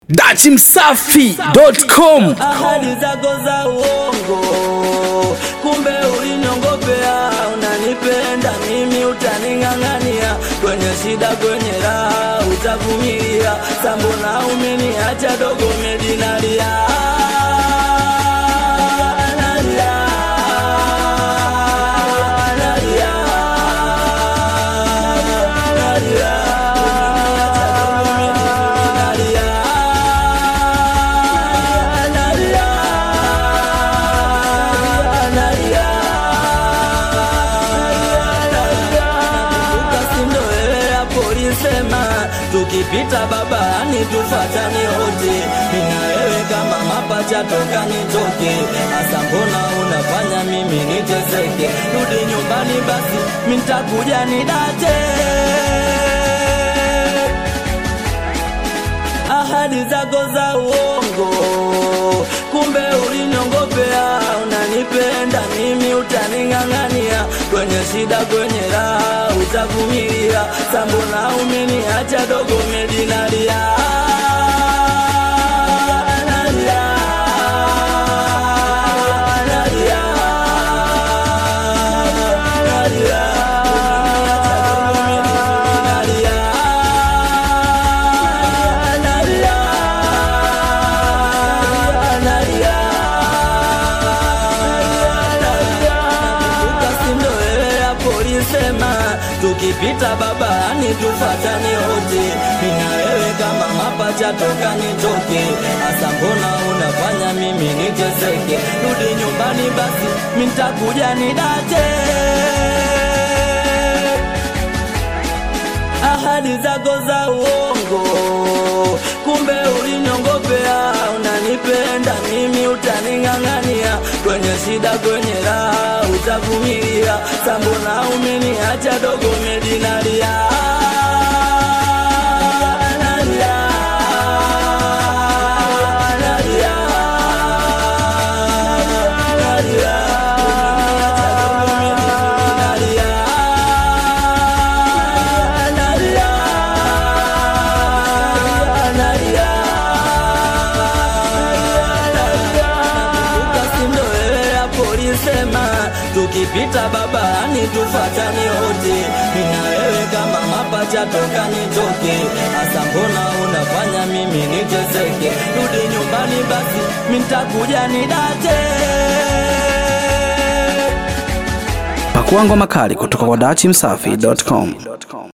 dachimsafi.com ahadi zako za uongo, kumbe ulinyongopea. Unanipenda mimi, utaning'ang'ania kwenye shida, kwenye raha utavumilia. Sambona umeniacha dogo, medinalia nalia, nalia, nalia, nalia, nalia, nalia, ukasindo wewe hapo ulisema tukipita babani tufatane wote, mina wewe kama mapacha toka nitoke. Asa mbona unafanya mimi niteseke? Rudi nyumbani basi, mintakuja nidate ahadi zako za uongo, kumbe ulinyongopea. Unanipenda mimi, utaning'ang'ania kwenye shida, kwenye raha utavumilia. Sambona umeniacha dogo, medinalia nalia, nalia, nalia, nalia, nalia, ukasindo wewe hapo ulisema tukipita babani tufatane wote, mina wewe kama mapacha toka nitoke. Asa mbona unafanya mimi niteseke? Rudi nyumbani basi, mintakuja nidate ahadi zako za uongo, kumbe ulinyongopea. Unanipenda mimi, utaning'ang'ania kwenye shida, kwenye raha utavumilia. Sambona umeniacha dogo, medinalia nalia, nalia, nalia, nalia, nalia, ukasindo wewe hapo ulisema tukipita babani tufatane wote, mina wewe kama mapacha toka nitoke. Asa mbona unafanya mimi niteseke? Rudi nyumbani basi, mintakuja nidate pakuangwa makali kutoka kwa dachimsafi.com